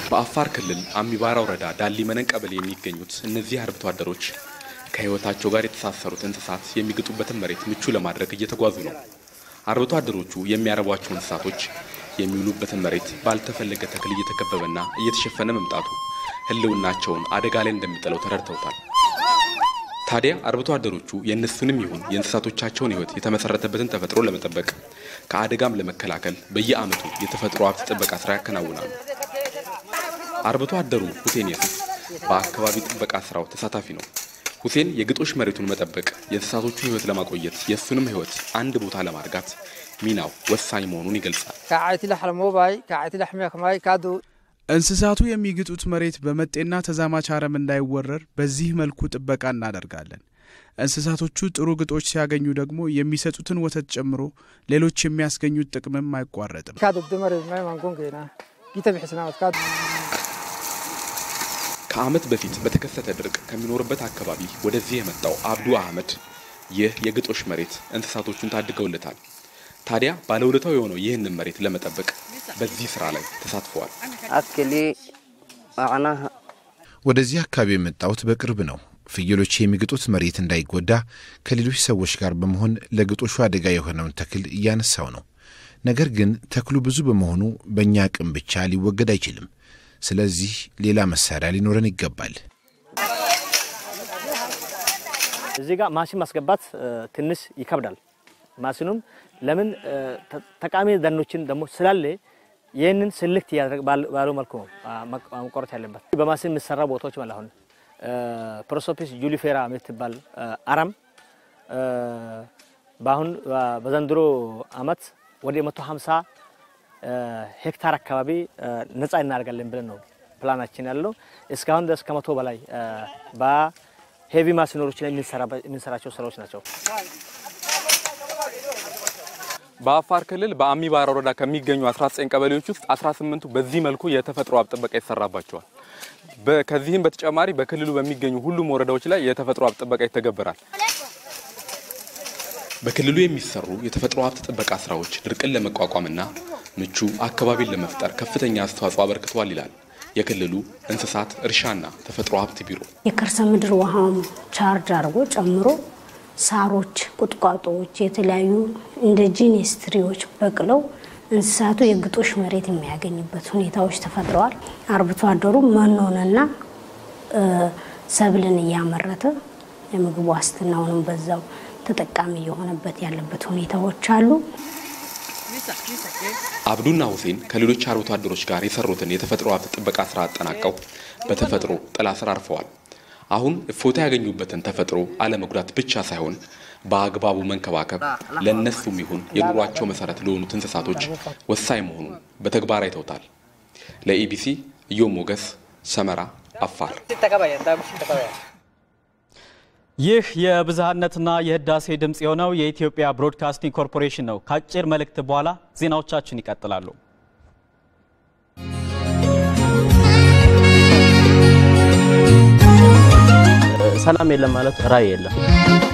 በአፋር ክልል አሚባራ ወረዳ ዳሊ መነን ቀበሌ የሚገኙት እነዚህ አርብቶ አደሮች ከሕይወታቸው ጋር የተሳሰሩት እንስሳት የሚግጡበትን መሬት ምቹ ለማድረግ እየተጓዙ ነው። አርብቶ አደሮቹ የሚያረቧቸው እንስሳቶች የሚውሉበትን መሬት ባልተፈለገ ተክል እየተከበበና እየተሸፈነ መምጣቱ ሕልውናቸውን አደጋ ላይ እንደሚጥለው ተረድተውታል። ታዲያ አርብቶ አደሮቹ የእነሱንም ይሁን የእንስሳቶቻቸውን ሕይወት የተመሰረተበትን ተፈጥሮ ለመጠበቅ ከአደጋም ለመከላከል በየዓመቱ የተፈጥሮ ሀብት ጥበቃ ስራ ያከናውናሉ። አርብቶ አደሩ ሁሴን የሱፍ በአካባቢ ጥበቃ ስራው ተሳታፊ ነው። ሁሴን የግጦሽ መሬቱን መጠበቅ የእንስሳቶቹን ሕይወት ለማቆየት የእሱንም ሕይወት አንድ ቦታ ለማርጋት ሚናው ወሳኝ መሆኑን ይገልጻል። ከዓይቲ ላሕለሞባይ ከዓይቲ ላሕሚያክማይ ካዱ እንስሳቱ የሚግጡት መሬት በመጤና ተዛማች አረም እንዳይወረር በዚህ መልኩ ጥበቃ እናደርጋለን። እንስሳቶቹ ጥሩ ግጦች ሲያገኙ ደግሞ የሚሰጡትን ወተት ጨምሮ ሌሎች የሚያስገኙት ጥቅምም አይቋረጥም። ካዱ ድመር ማይ ማንጎን ጌና ጊተ ብሕስናወት ካዱ ከዓመት በፊት በተከሰተ ድርቅ ከሚኖርበት አካባቢ ወደዚህ የመጣው አብዱ አህመድ ይህ የግጦሽ መሬት እንስሳቶቹን ታድገውለታል። ታዲያ ባለውለታው የሆነው ይህንን መሬት ለመጠበቅ በዚህ ስራ ላይ ተሳትፈዋል። አክሊ አዕናህ ወደዚህ አካባቢ የመጣሁት በቅርብ ነው። ፍየሎች የሚግጡት መሬት እንዳይጎዳ ከሌሎች ሰዎች ጋር በመሆን ለግጦሹ አደጋ የሆነውን ተክል እያነሳው ነው። ነገር ግን ተክሉ ብዙ በመሆኑ በእኛ አቅም ብቻ ሊወገድ አይችልም። ስለዚህ ሌላ መሳሪያ ሊኖረን ይገባል። እዚህ ጋር ማሽን ማስገባት ትንሽ ይከብዳል። ማሽኑም ለምን ጠቃሚ ደኖችን ደግሞ ስላለ ይህንን ስልክት ባለው መልኩ ነው መቆረጥ ያለበት። በማሽን የሚሰራ ቦታዎች ማለት አሁን ፕሮሶፒስ ጁሊፌራ የምትባል አረም በአሁን በዘንድሮ አመት ወደ 150 ሄክታር አካባቢ ነጻ እናደርጋለን ብለን ነው ፕላናችን ያለው። እስካሁን ድረስ ከመቶ በላይ በሄቪ ማሽነሮች ላይ የምንሰራቸው ስራዎች ናቸው። በአፋር ክልል በአሚባራ ወረዳ ከሚገኙ 19 ቀበሌዎች ውስጥ 18ቱ በዚህ መልኩ የተፈጥሮ ሀብት ጥበቃ ይሰራባቸዋል። ከዚህም በተጨማሪ በክልሉ በሚገኙ ሁሉም ወረዳዎች ላይ የተፈጥሮ ሀብት ጥበቃ ይተገበራል። በክልሉ የሚሰሩ የተፈጥሮ ሀብት ጥበቃ ስራዎች ድርቅን ለመቋቋምና ምቹ አካባቢን ለመፍጠር ከፍተኛ አስተዋጽኦ አበርክተዋል ይላል የክልሉ እንስሳት እርሻና ተፈጥሮ ሀብት ቢሮ። የከርሰ ምድር ውሃም ቻርጅ አድርጎ ጨምሮ ሳሮች፣ ቁጥቋጦዎች፣ የተለያዩ እንደ ጂኔስ ትሪዎች በቅለው እንስሳቱ የግጦሽ መሬት የሚያገኝበት ሁኔታዎች ተፈጥረዋል። አርብቶ አደሩ መኖንና ሰብልን እያመረተ የምግብ ዋስትናውንም በዛው ተጠቃሚ የሆነበት ያለበት ሁኔታዎች አሉ። አብዱና ሁሴን ከሌሎች አርብቶ አደሮች ጋር የሰሩትን የተፈጥሮ ሀብት ጥበቃ ስራ አጠናቀው በተፈጥሮ ጥላ ስር አርፈዋል። አሁን እፎታ ያገኙበትን ተፈጥሮ አለመጉዳት ብቻ ሳይሆን በአግባቡ መንከባከብ ለእነሱም ይሁን የኑሯቸው መሰረት ለሆኑት እንስሳቶች ወሳኝ መሆኑን በተግባር አይተውታል። ለኢቢሲ እዮም ሞገስ፣ ሰመራ፣ አፋር። ይህ የብዝሃነትና የህዳሴ ድምፅ የሆነው የኢትዮጵያ ብሮድካስቲንግ ኮርፖሬሽን ነው። ከአጭር መልእክት በኋላ ዜናዎቻችን ይቀጥላሉ። ሰላም የለም ማለት ራዕይ የለም።